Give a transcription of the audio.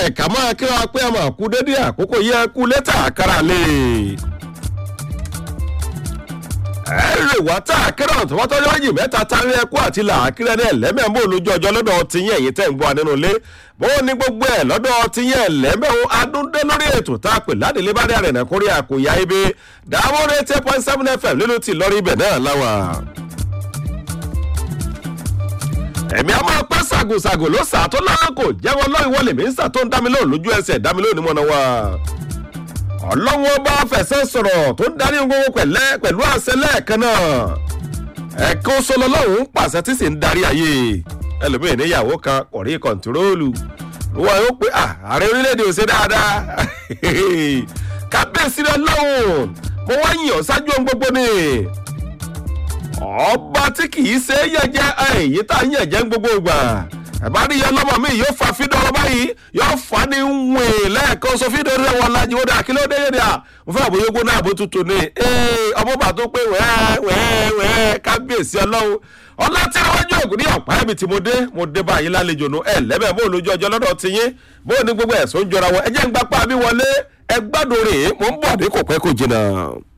bẹ́ẹ̀ ká máa kí wa pé ọmọ kú dédé àkókò yẹ kú létà kára lè. ẹ rè wá tá a kéré ọ̀tún wọ́n tọ́jú méjì mẹ́ta tárí ẹkú àti làákírẹ́ ní ẹ̀lẹ́mẹ̀ẹ́mọ́ olójú ọjọ́ lọ́dọ̀ tiyín ẹ̀yìn tẹ̀ ń gbọ́ nínú ilé bó ní gbogbo ẹ̀ lọ́dọ̀ tiyín ẹ̀lẹ́mẹ̀ẹ́ adúndé lórí ètò tá a pè ládìlé bá dé àrẹ̀nà kórè àkòyà ibi dáwọ́ rẹ̀ ten point seven fm nínú ti lọ́rí ibẹ̀ náà láwà ẹ̀mí a máa pẹ́ ṣàgòṣàgò ló sà tó lọ́wọ́ kò jẹ́wọ́ lọ́wọ́ ìwọlé mi ń sà tó ń dá mi lóhùn lójú ẹsẹ̀ dá mi lóhùn ní mọ́nà wa. ọlọ́wọ́ bá fẹ̀sẹ̀ sọ̀rọ̀ tó ń darí gbogbo pẹ̀lẹ́ pẹ̀lú àṣẹ lẹ́ẹ̀kan náà. ẹ̀kan sọlọ lọ́hùn ń pàṣẹ tí sì ń darí ayé ẹlòmíì níyàwó kan kò rí kọ̀ǹtírólù wọ́n yóò pé ààrẹ orílẹ̀-èdè ò ṣe dáadáa kábíyèsí rẹ lọ́hùn mo wá yìn ọ́ ṣáájú ohun gbogbo ni ọba tí kì í ṣe é yẹjẹ èyí tá a ń yẹjẹ gbogbo ìgbà ẹ̀bá rí yẹn lọ́mọ mi yóò fa fídọ̀ ọba yìí yóò fa ní wìn lẹ́ẹ̀kan sọ fídọ̀ rẹ̀ wọ́n lajú ó dà kí ló dé yé dà mo fẹ́ àbóyé gbóná àbó tutù ni ọmọ bá tó pé wẹ́ẹ́ wẹ́ẹ́ wẹ́ẹ́ kábíyèsí ọlọ́run ọlá tí wọ́n jẹ́ ògùn ní ọ̀pá ẹ̀mí tí mo dé mo dé báyìí lálejò nù ẹ̀ lẹ́bẹ̀ẹ́ bó lójú ọjọ́ lọ́dọ̀ ti yín bó ní gbogbo ẹ̀sùn jọra wọn ẹ jẹ́ ń gbapá mi wọlé ẹ gbádùn rè é mo ń bọ̀ ní kò pẹ́ kò jìnnà.